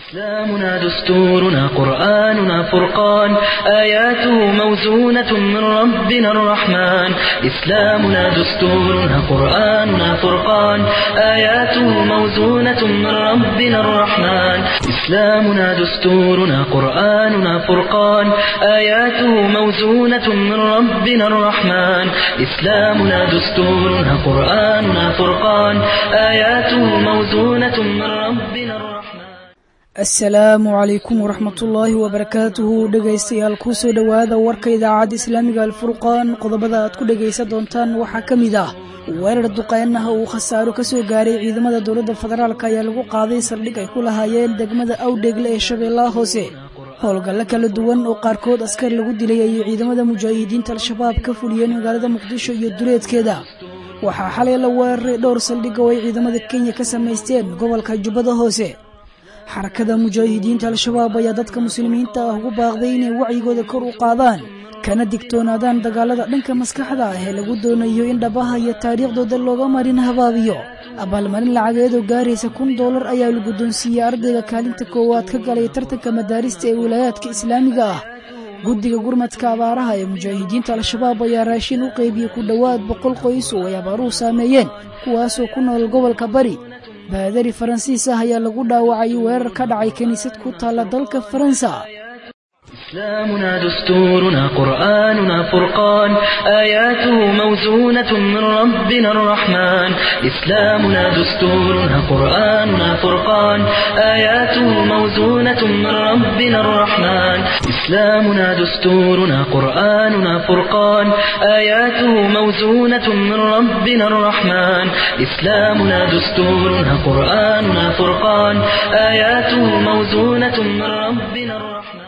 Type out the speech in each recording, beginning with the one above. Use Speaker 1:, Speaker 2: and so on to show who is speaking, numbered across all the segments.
Speaker 1: إسلامنا دستورنا قرآننا فرقان آياته موزونة من ربنا الرحمن إسلامنا دستورنا قرآننا فرقان آياته موزونة من ربنا الرحمن إسلامنا دستورنا قرآننا فرقان آياته موزونة من ربنا الرحمن إسلامنا دستورنا قرآننا فرقان آياته موزونة من ربنا الرحمن
Speaker 2: asalaamu calaykum waraxmatullaahi wabarakaatuhu dhegaystayaal kusoo dhowaada warka idaacadda islaamiga alfurqaan qodobada aad ku dhegaysan doontaan waxaa ka mid ah weerar duqeynaha uu khasaaro ka soo gaaray ciidamada dowladda federaalk ayaa lagu qaaday saldhig ay ku lahaayeen degmada awdheegle ee shabeellaha hoose howlgallo kala duwan oo qaarkood askar lagu dilay ayay ciidamada mujaahidiinta al-shabaab ka fuliyeen magaalada muqdisho iyo duleedkeeda waxaa xalay la weeraray dhowr saldhig oo ay ciidamada kenya ka samaysteen gobolka jubbada hoose xarakada mujaahidiinta al-shabaab ayaa dadka muslimiinta ah ugu baaqday inay wacyigooda kor u qaadaan kana digtoonaadaan dagaalada dhanka maskaxda ah ee lagu doonayo in dhabaha iyo taariikhdooda looga marin habaabiyo abaalmarin lacageed oo gaaraysa kun doolar ayaa la guddoonsiiyey ardayga kaalinta koowaad ka galay tartanka madaarista ee wilaayaadka islaamiga ah guddiga gurmadka abaaraha ee mujaahidiinta al-shabaab ayaa raashin u qeybiyey ku dhowaad boqol qoys oo ay abaaruhu saameeyeen kuwaasoo ku nool gobolka bari baadari faransiis ah ayaa lagu dhaawacay weerar ka dhacay kiniisad ku taalla dalka faransa
Speaker 1: إسلامنا دستورنا قرآننا فرقان آياته موزونة من ربنا الرحمن إسلامنا دستورنا قرآننا فرقان آياته موزونة من ربنا الرحمن إسلامنا دستورنا قرآننا فرقان آياته موزونة من ربنا الرحمن إسلامنا دستورنا قرآننا فرقان آياته موزونة من ربنا الرحمن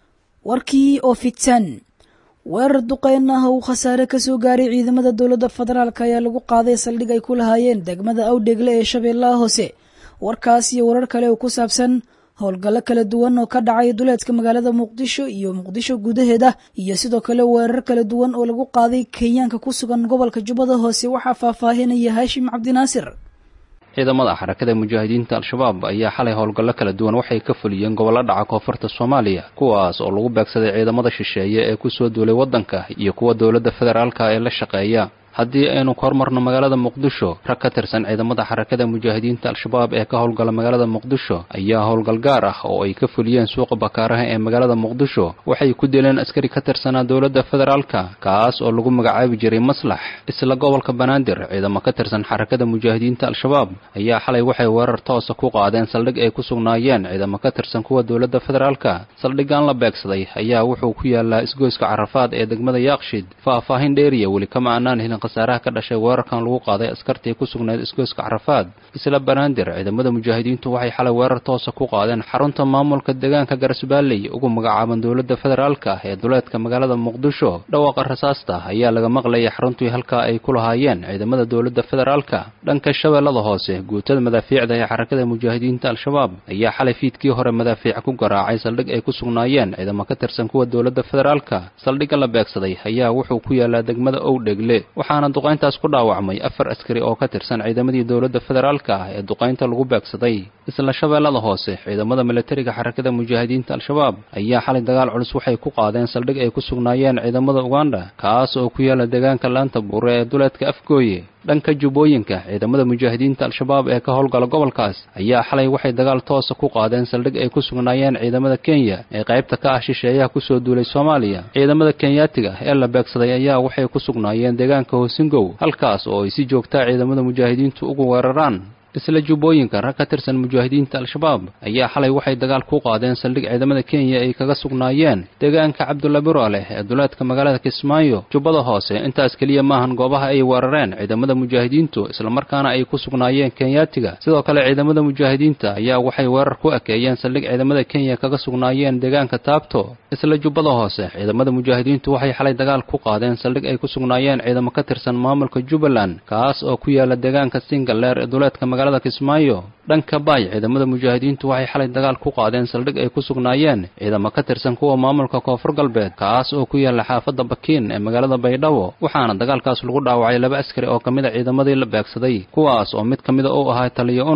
Speaker 2: warkii oo fidsan weerar duqeyn ah uu khasaare ka soo gaaray ciidamada dowladda federaalk ayaa lagu qaaday saldhig ay ku lahaayeen degmada awdheegle ee shabeellaha hoose warkaas iyo warar kale oo ku saabsan howlgallo kala duwan oo ka dhacay duleedka magaalada muqdisho iyo muqdisho gudaheeda iyo sidoo kale weerar kala duwan oo lagu qaaday kenyaanka ku sugan gobolka jubbada hoose waxaa faahfaahinaya haashim cabdinaasir
Speaker 3: ciidamada xarakada mujaahidiinta al-shabaab ayaa xalay howlgallo kala duwan waxay ka fuliyeen gobollo dhaca koonfurta soomaaliya kuwaas oo lagu beegsaday ciidamada shisheeye ee ku soo duulay waddanka iyo kuwa dowladda federaalka ee la shaqeeya haddii aynu ka hormarno magaalada muqdisho rag ka tirsan ciidamada xarakada mujaahidiinta al-shabaab ee ka howlgala magaalada muqdisho ayaa howlgal gaar ah oo ay ka fuliyeen suuqa bakaaraha ee magaalada muqdisho waxay ku dileen askari ka tirsanaa dowladda federaalka kaas oo lagu magacaabi jiray maslax isla gobolka banaadir ciidamo ka tirsan xarakada mujaahidiinta al-shabaab ayaa xalay waxay weerar toosa ku qaadeen saldhig ay ku sugnaayeen ciidamo ka tirsan kuwa dowladda federaalka saldhiggan la beegsaday ayaa wuxuu ku yaalaa isgoyska carafaad ee degmada yaaqshid faahfaahin dheeriya weli kama aanaan helin khasaaraha ka dhashay weerarkan lagu qaaday askartii ku sugnayd isgoyska carafaad isla banaadir ciidamada mujaahidiintu waxay xalay weerar toosa ku qaadeen xarunta maamulka deegaanka garasbaalley ugu magacaaban dowladda federaalka ee duleedka magaalada muqdisho dhawaaqa rasaasta ayaa laga maqlayay xaruntii halkaa ay ku lahaayeen ciidamada dowladda federaalka dhanka shabeellada hoose guutada madaafiicda ee xarakada mujaahidiinta al-shabaab ayaa xalay fiidkii hore madaafiic ku garaacay saldhig ay ku sugnaayeen ciidamo ka tirsan kuwa dowladda federaalka saldhigga la beegsaday ayaa wuxuu ku yaalaa degmada owdhegle waxaana duqayntaas ku dhaawacmay afar askari oo ka tirsan ciidamadii dowladda federaalka ah ee duqaynta lagu beegsaday isla shabeellada hoose ciidamada militariga xarakada mujaahidiinta al-shabaab ayaa xalay dagaal culus waxay ku qaadeen saldhig ay ku sugnaayeen ciidamada uganda kaas oo ku yaala deegaanka laanta buure ee duleedka afgooye dhanka jubbooyinka ciidamada mujaahidiinta al-shabaab ee ka howlgala gobolkaas ayaa xalay waxay dagaal toosa ku qaadeen saldhig ay ku sugnaayeen ciidamada kenya ee qaybta ka ah shisheeyaha kusoo duulay soomaaliya ciidamada kenyaatiga ee la beegsaday ayaa waxay ku sugnaayeen deegaanka hoosingow halkaas oo ay si joogtaa ciidamada mujaahidiintu ugu weeraraan isla jubbooyinka rag ka tirsan mujaahidiinta al-shabaab ayaa xalay waxay dagaal ku qaadeen saldhig ciidamada kenya ay kaga sugnaayeen deegaanka cabdulla biroleh ee duleedka magaalada kismaayo jubbada hoose intaas keliya maahan goobaha ay weerareen ciidamada mujaahidiintu islamarkaana ay ku sugnaayeen kenyaatiga sidoo kale ciidamada mujaahidiinta ayaa waxay weerar ku ekeeyeen saldhig ciidamada kenya kaga sugnaayeen deegaanka taabto isla jubbada hoose ciidamada mujaahidiintu waxay xalay dagaal ku qaadeen saldhig ay ku sugnaayeen ciidamo ka tirsan maamulka jubbaland kaas oo ku yaala deegaanka singaleer ee duleedka magaalada kismaayo dhanka baay ciidamada mujaahidiintu waxay xalay dagaal ku qaadeen saldhig ay ku sugnaayeen ciidamo ka tirsan kuwa maamulka koonfur galbeed kaas oo ku yaala xaafadda bakiin ee magaalada baydhabo waxaana dagaalkaas lagu dhaawacay laba askari oo ka mid a ciidamadii la beegsaday kuwaas oo mid ka mida uu ahaa taliyo unug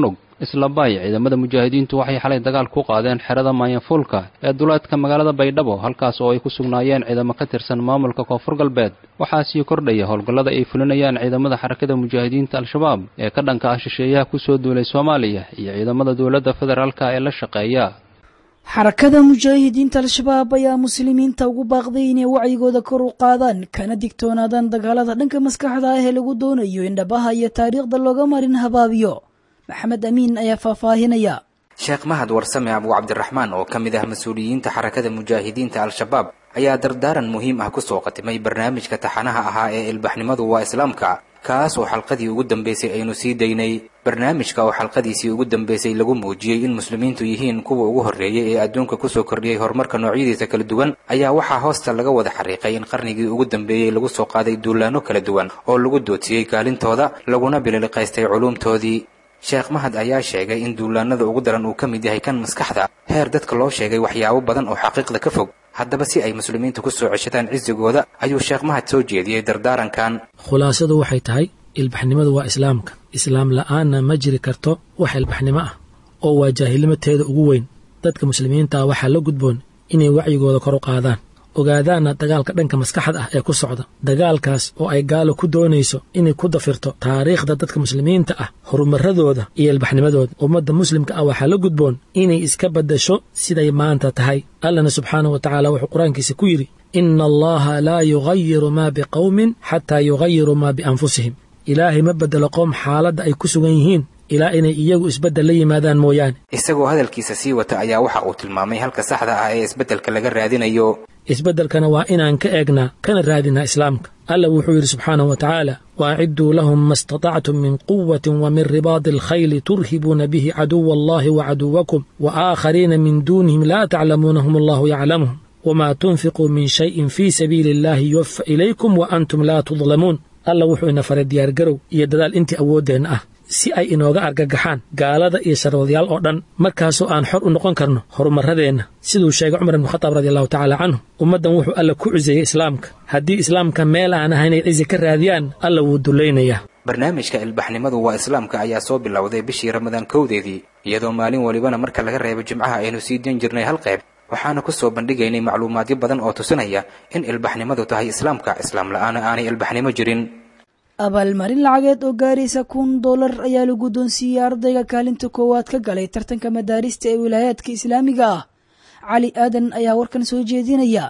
Speaker 3: isla baay ciidamada mujaahidiintu waxay xalay dagaal ku qaadeen xerada maayanfuulka ee duleedka magaalada baydhabo halkaas oo ay ku sugnaayeen ciidamo ka tirsan maamulka koonfur galbeed waxaa sii kordhaya howlgallada ay fulinayaan ciidamada xarakada mujaahidiinta al-shabaab ee ka dhanka ah shisheeyaha kusoo duulay soomaaliya iyo ciidamada dowladda federaalka ee la shaqeeya
Speaker 2: xarakada mujaahidiinta al-shabaab ayaa muslimiinta ugu baaqday inay wacyigooda kor u qaadaan kana digtoonaadaan dagaalada dhanka maskaxda ah ee lagu doonayo in dhabaha iyo taariikhda looga marin habaabiyo maxamed amiin ayaa faahfaahinaya
Speaker 4: sheekh mahad warsame abu cabdiraxmaan oo ka mid ah mas-uuliyiinta xarakada mujaahidiinta al-shabaab ayaa dardaaran muhiim ah kusoo qatimay barnaamijka taxanaha ahaa ee ilbaxnimadu waa islaamka kaas oo xalqadii ugu dambeysay aynu sii daynay barnaamijka oo xalqadiisii ugu dambeysay lagu muujiyey in muslimiintu yihiin kuwa ugu horreeyay ee adduunka kusoo kordhiyey horumarka noocyadiisa kala duwan ayaa waxaa hoosta laga wada xariiqay in qarnigii ugu dambeeyey lagu soo qaaday duulaanno kala duwan oo lagu doodsiiyey kaalintooda laguna bililiqaystay culuumtoodii sheekh mahad ayaa sheegay in duulaanada ugu daran uu ka mid yahay kan maskaxda heer dadka loo sheegay waxyaabo badan oo xaqiiqda ka fog haddaba si ay muslimiinta ku soo ceshadaan cisigooda ayuu sheekh mahad soo jeediyey dardaarankan
Speaker 5: khulaasadu waxay tahay ilbaxnimadu waa islaamka islaam la'aanna ma jiri karto wax ilbaxnimo ah oo waa jaahilnimateeda ugu weyn dadka muslimiinta ah waxaa la gudboon inay wacyigooda kor u qaadaan ogaadaanna dagaalka dhanka maskaxda ah ee ku socda dagaalkaas oo ay gaalo ku doonayso inay ku dafirto taariikhda dadka muslimiinta ah horumaradooda iyo ilbaxnimadooda ummadda muslimka ah waxaa la gudboon inay iska baddasho siday maanta tahay allana subxaanahu wa tacaala wuxuu qur-aankiisa ku yidhi ina allaha laa yugayiru maa biqowmin xataa yugayiruu maa bianfusihim ilaahay ma beddelo qoom xaaladda ay ku sugan yihiin ilaa inay iyagu isbeddel la yimaadaan mooyaane
Speaker 4: isagoo hadalkiisa sii wata ayaa waxa uu tilmaamay halka saxda ah ee isbeddelka laga raadinayo
Speaker 5: isbeddelkana waa inaan ka eegnaa kana raadinaa islaamka alla wuxuu yidhi subxaanahu wa tacaala waacidduu lahum ma istatactum min quwatin wa min ribaadi alkhayli turhibuuna bihi caduwa allahi wa caduwakum wa aakhariina min duunihim laa taclamuunahum allahu yaclamuhum wamaa tunfiquu min shayin fii sabiili illahi yuwafa ilaykum wa antum laa tudlamuun alla wuxuu ina faray diyaargarow iyo dadaal intii awooddeenna ah si ay inooga argagaxaan gaalada iyo sharwadayaal oo dhan markaasoo aan xor u noqon karno horumarradeenna siduu sheegay cumar ibnu khataab radi allahu tacaala canhu ummaddan wuxuu alla ku ciseeyey islaamka haddii islaamka meel aan ahayn ay cizi ka raadiyaan alla wuu dullaynayaa
Speaker 4: barnaamijka ilbaxnimadu waa islaamka ayaa soo bilowday bishii ramadaan kowdeedii iyadoo maalin walibana marka laga reebo jimcaha aynu sii dan jirnay hal qayb waxaana ku soo bandhigaynay macluumaadyo badan oo tusinaya in ilbaxnimadu tahay islaamka islaam la'aana aanay ilbaxnimo jirin
Speaker 2: abaalmarin lacageed oo gaaraysa kun dollar ayaa la guddoonsiiyey ardayga kaalinta koowaad ka galay tartanka madaarista ee wilaayaadka islaamiga ah cali aadan ayaa warkan soo jeedinaya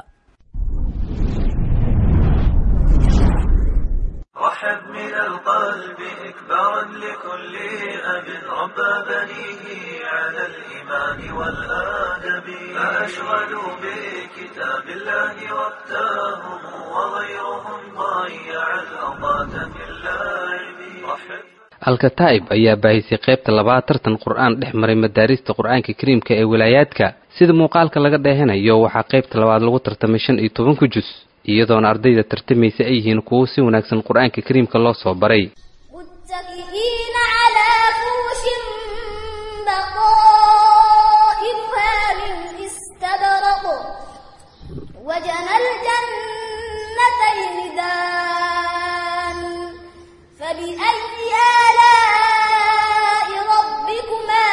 Speaker 6: رحب من القلب إكبارا لكل أب ربى بنيه على الإيمان والآدب فأشغلوا بكتاب الله وقتهم وغيرهم ضيع الأوقات في اللعب رحب
Speaker 3: alkataa'ib ayaa baahisay qaybta labaad tartan qur-aan dhex maray madaarista qur-aanka kariimka ee wilaayaadka sida muuqaalka laga dheehanayo waxaa qaybta labaad lagu tartamay shan iyo tobanka jus iyadoona ardayda tartamaysa ay yihiin kuwo si wanaagsan qur-aanka kariimka loo soo baray
Speaker 7: متكئين على فرش بطائرها من استبرق وجنى الجنتين دان فبأي آلاء ربكما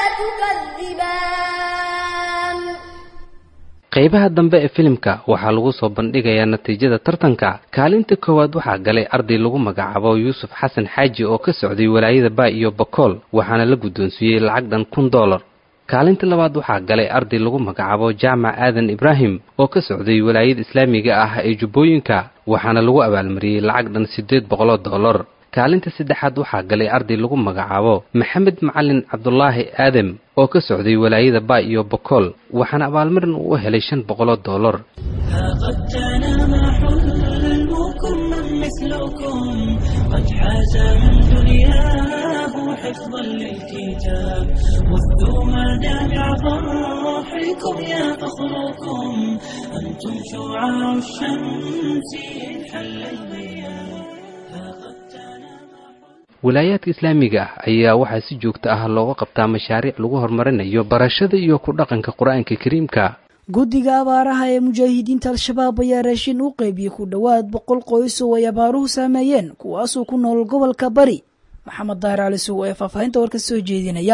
Speaker 7: تكذبان
Speaker 3: qaybaha dambe ee filimka waxaa lagu soo bandhigayaa natiijada tartanka kaalinta koowaad waxaa galay arday lagu magacaabo yuusuf xasan xaaji oo ka socday walaayada baay iyo bakool waxaana la guddoonsiiyey lacag dhan kun dollar kaalinta labaad waxaa galay arday lagu magacaabo jaamac aadan ibraahim oo ka socday walaayada islaamiga ah ee jubbooyinka waxaana lagu abaalmariyey lacag dhan siddeed boqoloo dollar kaalinta saddexaad waxaa galay arday lagu magacaabo maxamed macalin cabdulaahi aadam oo ka socday walaayada baay iyo bokool waxaana abaalmarin uu u helay shan boqoloo dollar
Speaker 8: قد تنام حلمكم من مثلكم قد حاز من دنياه حفظا للكتاب وفدوا مدامع فرحكم يا فخركم أنتم شعاع الشمس إذ حل الضياء ها قد تنام
Speaker 3: walaayaadka islaamiga ah ayaa waxaa si joogto ah looga qabtaa mashaariic lagu horumarinayo barashada iyo ku dhaqanka qur-aanka kariimka
Speaker 2: guddiga abaaraha ee mujaahidiinta al-shabaab ayaa raashin u qeybiyey ku dhowaad boqol qoys oo ay abaaruhu saameeyeen kuwaasoo ku nool gobolka bari maxamed daahir cali sugo ee faahfaahinta warka soo jeedinaya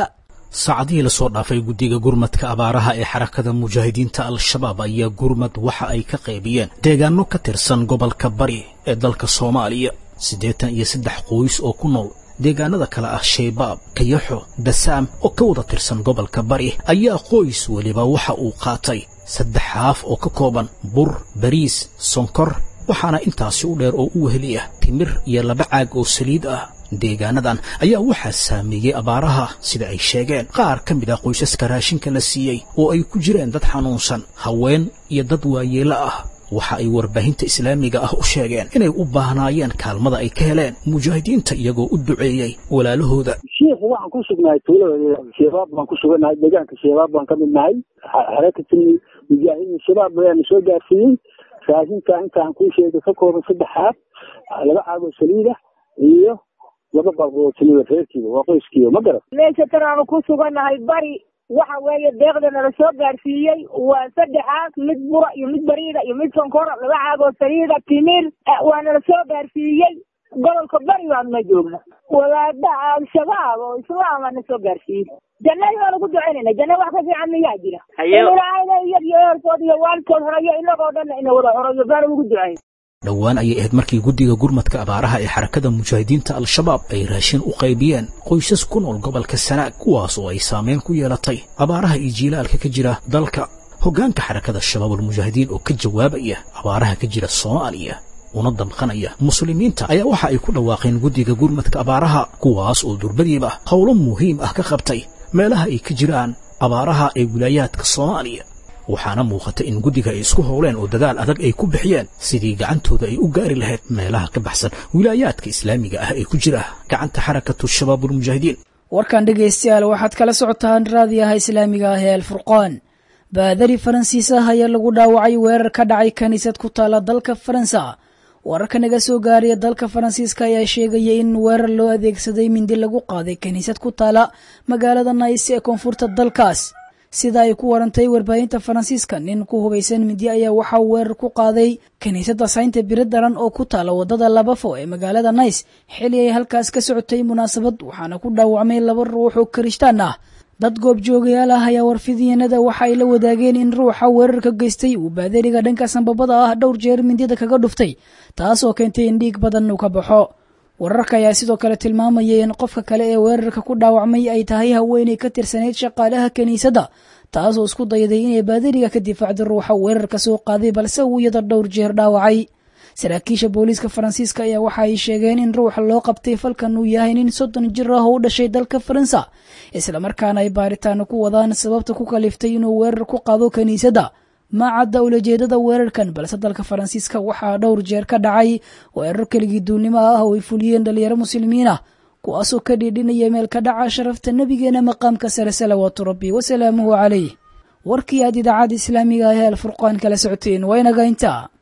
Speaker 9: saacadihii lasoo dhaafay guddiga gurmadka abaaraha ee xarakada mujaahidiinta al-shabaab ayaa gurmad waxa ay ka qaybiyeen deegaano ka tirsan gobolka bari ee dalka soomaaliya siddeetan iyo saddex qoys oo ku nool deegaanada kale ah shaybaab kayaxo dasaam oo ka wada tirsan gobolka bari ayaa qoys weliba waxa uu qaatay saddex haaf oo ka kooban bur bariis sonkor waxaana intaasi u dheer oo u weheli ah timir iyo laba caag oo saliid ah deegaanadan ayaa waxaa saameeyey abaaraha sida ay sheegeen qaar ka mid ah qoysaska raashinka la siiyey oo ay ku jireen dad xanuunsan haween iyo dad waayeelo ah waxa ay warbaahinta islaamiga ah u sheegeen inay u baahnaayeen kaalmada ay ka heleen mujaahidiinta iyagoo u duceeyey walaalahooda
Speaker 10: shiikh waxaan ku sugnahay tuulada shabaab baan ku sugannahay deegaanka shabaab baan ka mid nahay xarakati mujaahidiin shabaab ayaana soo gaarsiiyey raashinka intaan kuu sheegay ka kooban saddex xaaf laba caagoo saliida iyo laba balqoo saliida reerkiiba waa qoyskiiba ma garan
Speaker 11: meesha tan aanu ku sugannahay bari waxa weeye deeqda nala soo gaarsiiyey waa saddexaas mid bura iyo mid bariida iyo mid sonkora laba caagoo saliida timir waa nala soo gaarsiiyey gobolka bari baanu ma joogna wadaada al-shabaab oo islaama na soo gaarsiiyey jannadii baanu ku ducaynayna janna wax ka fiican miyaa jira in ilaahayna iyad iyo eerkood iyo waalidkood horeeyo inagoo dhanna ina wada horeeyo baanu ugu ducayn
Speaker 9: dhowaan ayay ahayd markii guddiga gurmadka abaaraha ee xarakada mujaahidiinta al-shabaab ay raashin u qaybiyeen qoysas ku nool gobolka sanaag kuwaas oo ay saameyn ku yeelatay abaaraha iyo jiilaalka ka jira dalka hoggaanka xarakada shabaabulmujaahidiin oo ka jawaabaya abaaraha ka jira soomaaliya una damqanaya muslimiinta ayaa waxa ay ku dhawaaqeen guddiga gurmadka abaaraha kuwaas oo durbadiiba howlo muhiim ah ka qabtay meelaha ay ka jiraan abaaraha ee wilaayaadka soomaaliya waxaana muuqata in guddiga ay isku howleen oo dadaal adag ay ku bixiyeen sidii gacantooda ay u gaari lahayd meelaha ka baxsan wilaayaadka islaamiga ah ee ku jira gacanta xarakatu shabaabulmujaahidiin
Speaker 2: warkan dhegaystayaal waxaad kala socotaan raadiyaha islaamiga ah ee alfurqaan baadari faransiis ah ayaa lagu dhaawacay weerar ka dhacay kiniisad ku taala dalka faransa wararka naga soo gaaraya dalka faransiiska ayaa sheegaya in weerar loo adeegsaday mindi lagu qaaday kiniisad ku taala magaalada nays ee koonfurta dalkaas sida ay ku warantay warbaahinta faransiiska nin ku hubaysan mindi ayaa waxaa weerar ku qaaday kiniisadda saynta biro daran oo ku taala wadada labafo ee magaalada nays xili ay halkaas ka socotay munaasabad waxaana ku dhaawacmay laba ruux oo kirishtaan ah dad goobjoogayaal ah ayaa warfidiyanada waxa ay la wadaageen in ruuxa weerarka geystay uu baadariga dhanka sanbabada ah dhowr jeer mindida kaga dhuftay taas oo keentay in dhiig badan uu ka baxo wararka ayaa sidoo kale tilmaamayay in qofka kale ee weerarka ku dhaawacmay ay tahay haweenay ka tirsanayd shaqaalaha kiniisadda taasoo isku dayday inay baadariga ka difaacdo ruuxa weerarka soo qaaday balse uu iyada dhowr jeer dhaawacay saraakiisha booliiska faransiiska ayaa waxa ay sheegeen in ruuxa loo qabtay falkan uu yahay nin soddon jir ah oo u dhashay dalka faransa islamarkaana ay baaritaano ku wadaan sababta ku kaliftay inuu weerar ku qaado kiniisadda ma cadda ulajeedada weerarkan balse dalka faransiiska waxaa dhowr jeer ka dhacay weerar keligii duunnimo ah oo ay fuliyeen dhalinyaro muslimiin ah kuwaasoo ka dhiidhinaya meel ka dhaca sharafta nebigeena maqaamka sare salawaatu rabbi wasalaamuhu calayh warkii aad idaacadda islaamiga ah ee alfurqaan kala socoteen waa inaga intaa